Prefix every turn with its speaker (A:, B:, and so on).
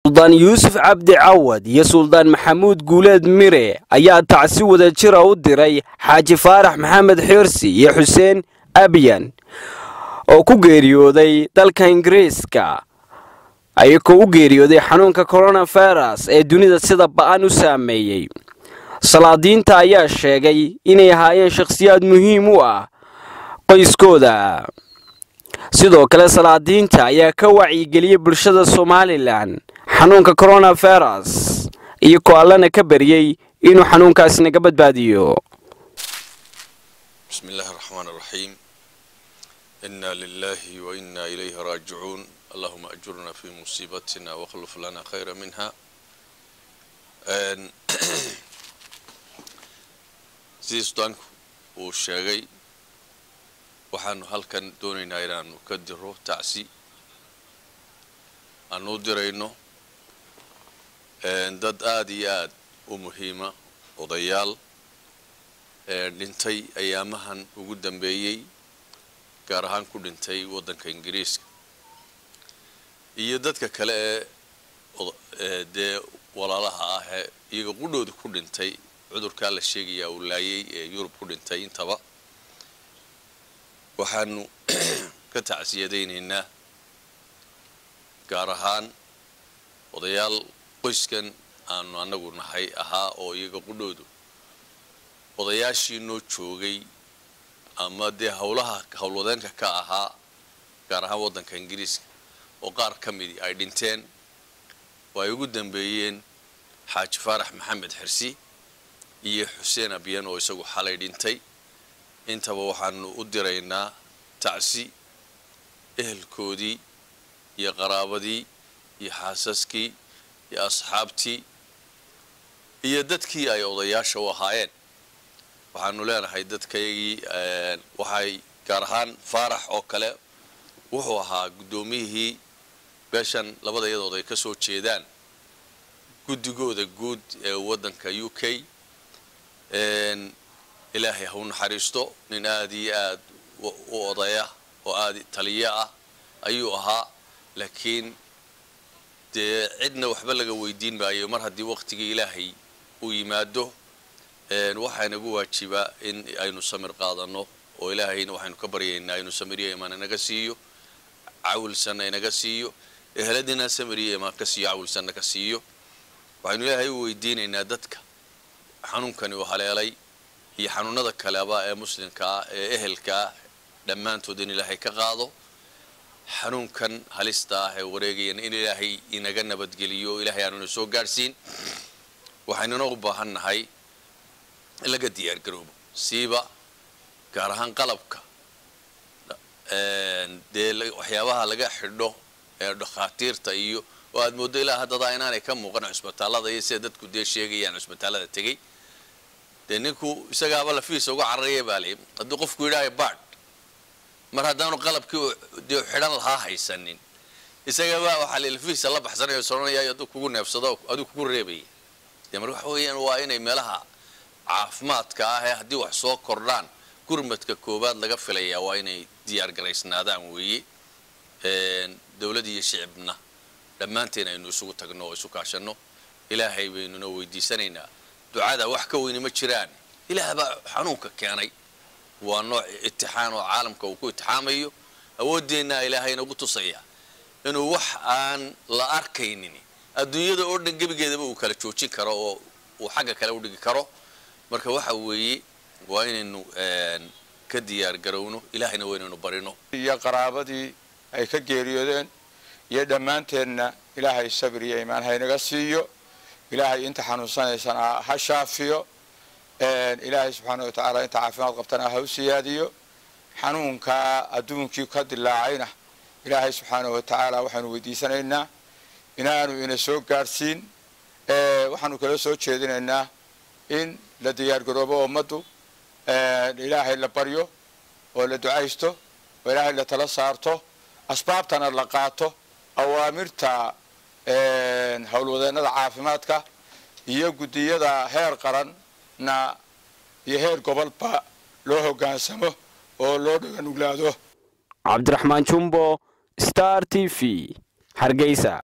A: suldaan yuusuf cabdi cawad iyo suldaan maxamuud guuleed mire ayaa tacsi wada jira u diray xaaji faarax maxamed xirsi iyo xuseen abyan oo ku geeriyooday dalka ingiriiska ayagoo u geeriyooday xanuunka coronavirus ee dunida sida ba'an u saameeyey salaadiinta ayaa sheegay inay ahaayeen shakhsiyaad muhiim u ah qoyskooda sidoo kale salaadiinta ayaa ka wacyigeliyey bulshada somalilan xanuunka coronavirus iyo ko allana ka baryey inuu xanuunkaasi naga badbaadiyo
B: بسم الله الرحمن الرحيم إنا لله وإنا إليه راجعون اللهم أجرنا في مصيبتنا واخلف لنا خيرا منها sidii sudaanku uu sheegay waxaanu halkan doonaynaa inaanu ka diro tacsi aanu u dirayno dad aada iyo aada u muhiima odayaal dhintay ayaamahan ugu dambeeyey gaar ahaan ku dhintay waddanka ingiriiska iyo dadka kale ee dee walaalaha ah ee iyaga qudhooda ku dhintay cudurkaa la sheegayaa uu laayay ee yurub ku dhintay intaba waxaanu ka tacsiyadaynaynaa gaar ahaan odayaal qoyskan aanu annagu nahay ahaa oo iyaga qudhoodu odayaashii noo joogay ama dee howlaha howlwadeenka ka ahaa gaar ahaan waddanka ingiriiska oo qaar ka midii ay dhinteen oo ay ugu dambeeyeen xaaji faarax maxamed xirsi iyo xuseen abyan oo isagu xalay dhintay intaba waxaanu u diraynaa tacsi ehelkoodii iyo qaraabadii iyo xaasaskii iyo asxaabtii iyo dadkii ay odayaasha u ahaayeen waxaanu leenahay dadkaygii waxay gaar ahaan faarax oo kale wuxuu ahaa guddoomiyihii beeshan labada iyadood ay ka soo jeedaan guddigooda guud ee waddanka u k ilaahay ha u naxariisto nin aada iyo aada u odaya oo aada taliyo ah ayuu ahaa laakiin dee cidna waxba laga weydiin maayo mar haddii waqtigii ilaahay uu yimaado waxaa inagu waajibaa in aynu samir qaadano oo ilaahayna waxaynu ka baryaynaa inuu samiriya imaan inaga siiyo cawilsanna inaga siiyo eheladiina samiriya imaan ka siiyo cawilsanna ka siiyo waxaynu ilaahay u weydiinaynaa dadka xanuunkani uu haleelay iyo xanuunada kaleba ee muslimka ah ee ehelka ah dhammaantood in ilaahay ka qaado xanuunkan halista ah ee wareegayana in ilaahay inaga nabadgeliyo o ilahay aanuna soo gaadhsiin waxaynuna u baahan nahay in laga diyaar garoobo siiba gaar ahaan qalabka dee waxyaabaha laga xidho ee dhakhaatiirta iyo oo aad mooddo ilaa haddadaa inaanay ka muuqan cusbitaallada iyo sida dadku dee sheegayaan cusbitaallada tegey dee ninku isagaaba lafiisa uga cararaya baa lay hadduu qofku yidhaayo baadh mar haddaanu qalabkii dee xidhan lahaa haysanin isagaba waxaa la lafiisa la baxsanayo soranaya hadduu kugu neefsado aduu kugu reebaya dee mar waxa weeyaan waa inay meelaha caafimaadka ah ee haddii wax soo kordhaan gurmadka koowaad laga filayaa waa inay diyaar garaysnaadaan weeye dowlad iyo shicibna dhammaanteen aynu isugu tagno oo isu kaashanno ilaahay baynuna weydiisanaynaa ducada wax ka weyni ma jiraan ilaah baa xanuunka keenay waa nooc itixaan oo caalamka uu ku itixaamayo awooddeenna ilaahay inagu tusaya inuu wax aan la arkaynin adduunyada oo dhan gebigeedaba uu kala joojin karo oo uu xagga kale u dhigi karo marka waxa weeye waa inaynu ka diyaar garowno ilaahayna waynaynu barino
C: iyo qaraabadii ay ka geeriyoodeen iyo dhammaanteenna ilaahay sabir iyo imaan haynaga siiyo ilaahay inta xanuunsanaysana ha shaafiyo ilaahay subxaana wa tacaala inta caafimaad qabtana ha u siyaadiyo xanuunkaa adduunkii ka dilaacayna ilaahay subxaana wa tacaala waxaanu weydiisanaynaa inaanu ina soo gaadhsiin waxaanu kala soo jeedinaynaa in la diyaar garoobo ummaddu ilaahay la baryo oo la ducaysto oo ilaahay la tala saarto asbaabtana la qaato awaamirta howlwadeennada caafimaadka iyo guddiyada heer qaranna iyo heer gobolba loo hoggaansamo oo loo dhaganuglaado
A: cabdiraxmaan jumbo star t v hargeysa